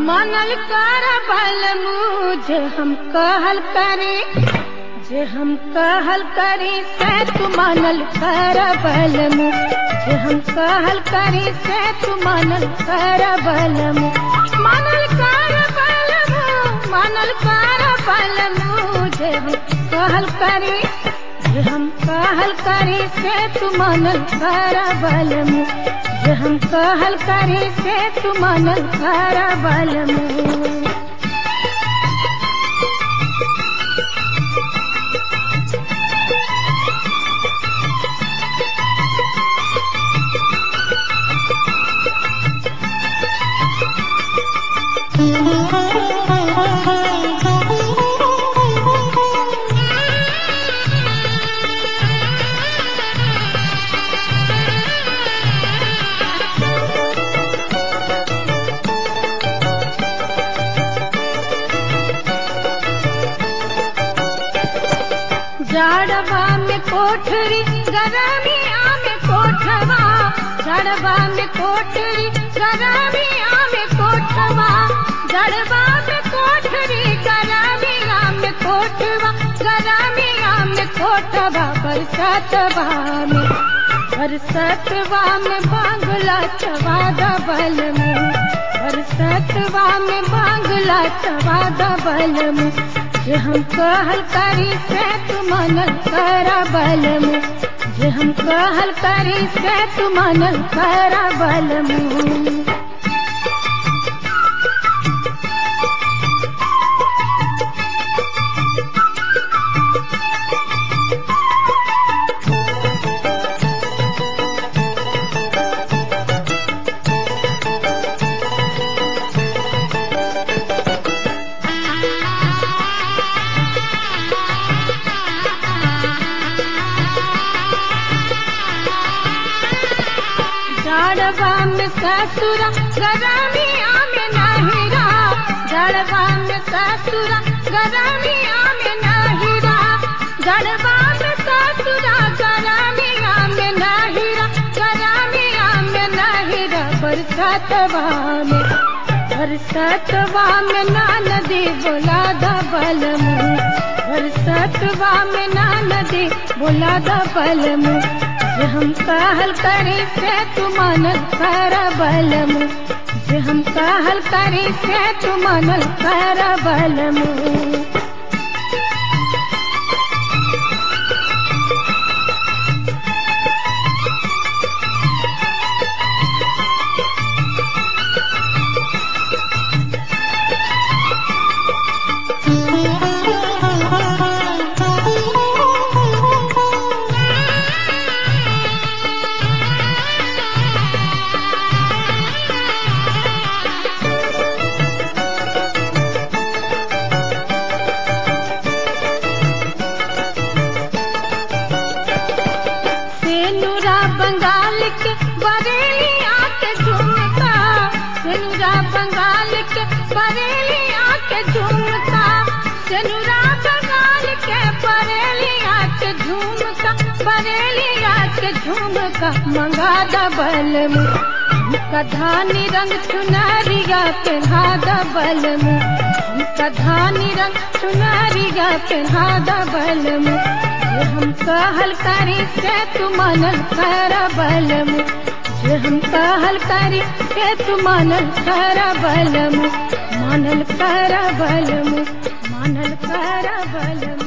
मनल कर बल मुझे हम कहल करे जे हम कहल करे से तू मनल कर बल मुझे हम कहल करे से तू मनल कर बल मनल कर बल मनल कर बल मुझे हम कहल करे जे हम कहल करे से तू मनल कर बल जे हम कहल करे से तू मनल कर बल जाड़वा में कोठरी गरमिया में कोठवा जाड़वा में कोठरी गरमिया में कोठवा जड़वा में कोठरी गरमिया में कोठवा गरमिया में कोठवा बरसतवा में बरसतवा में बांगला चवा दबल में बरसतवा में बांगला चवा दबल में जे हम कहल करी से तू मनल कर बल जे हम कहल करी से तू मनल कर बल जड़वा में ससुरा गरमिया में नहिरा जड़वा में ससुरा गरमिया में नहिरा जड़वा में ससुरा गरमिया में नहिरा गरमिया में नहिरा बरसतवा में बरसतवा में नदी बोला दबल मुँह बरसतवा में नदी बोला दबल मुँह जे हम कहल करे से तू मनल कर बलम जे हम कहल करे से तू मनल कर बलम सेनुरा बंगाल के बरेली आके झुमका सेनुरा बंगाल के बरेली आके झुमका सेनुरा बंगाल के बरेली आके झुमका बरेली आके झुमका मंगा दबल कधानी रंग चुनरिया पेन्हा दबल कधानी रंग चुनरिया पेन्हा दबल जे हम कहल करी से तू मनल कर बलम जे हम कहल करी से तू मनल कर बलम मानल कर बलम मानल कर बलम